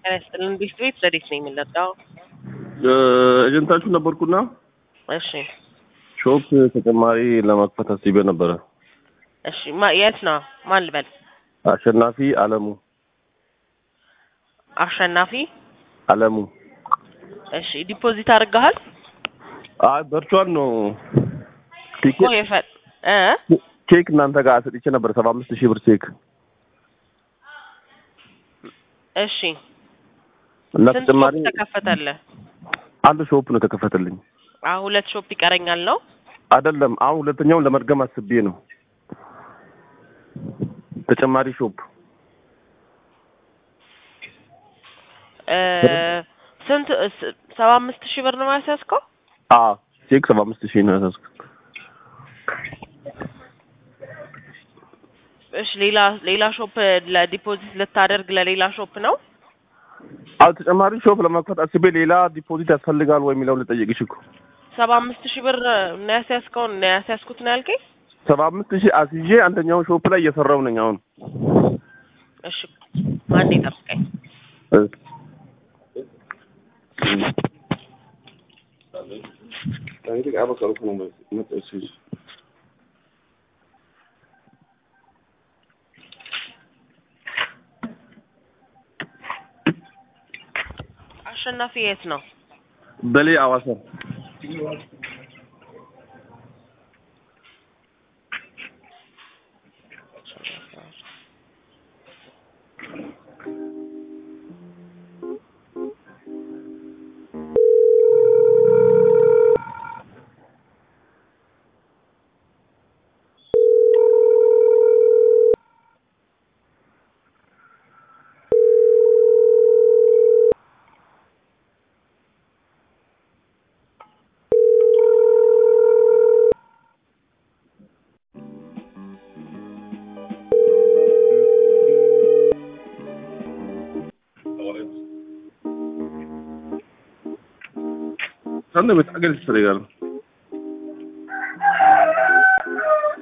ጤና ይስጥልን። ቤት ቤት ረዴት ነው የሚለዳው? ኤጀንታችሁ ነበርኩና እሺ ሾፕ ተጨማሪ ለመክፈት አስቤ ነበረ። እሺ ማ- የት ነው? ማን ልበል? አሸናፊ አለሙ አሸናፊ። አለሙ። እሺ ዲፖዚት አድርገሃል? አይ በርቿን ነው እኮ የፈ- እ ቼክ እናንተ ጋር ሰጥቼ ነበር ሰባ አምስት ሺህ ብር ቼክ እሺ እና ስንት ተጨማሪ ሾፕ ተከፈተልህ? አንድ ሾፕ ነው የተከፈተልኝ። አሁን ሁለት ሾፕ ይቀረኛል ነው? አይደለም አሁን ሁለተኛውን ለመድገም አስቤ ነው ተጨማሪ ሾፕ እ ስንት ስ- ሰባ አምስት ሺህ ብር ነው ያስያዝከው? አ ቼክ ሰባ አምስት ሺህ ነው ያሳዝኩት። እሺ ሌላ ሌላ ሾፕ ለዲፖዚት ልታደርግ ለሌላ ሾፕ ነው? አዎ ተጨማሪ ሾፕ ለመክፈት አስቤ ሌላ ዲፖዚት ያስፈልጋል ወይ የሚለውን ልጠይቅሽ እኮ ሰባ አምስት ሺህ ብር ነው ያስያዝከው ነው ያስያዝኩት ነው ያልከኝ? ሰባ አምስት ሺህ አስይዤ አንደኛውን ሾፕ ላይ እየሰራው ነኝ አሁን እሺ አንዴ ጠብቀኝ። አሸናፊ የት ነው? በሌ አዋሳ Sen de mesela gel ileri gel.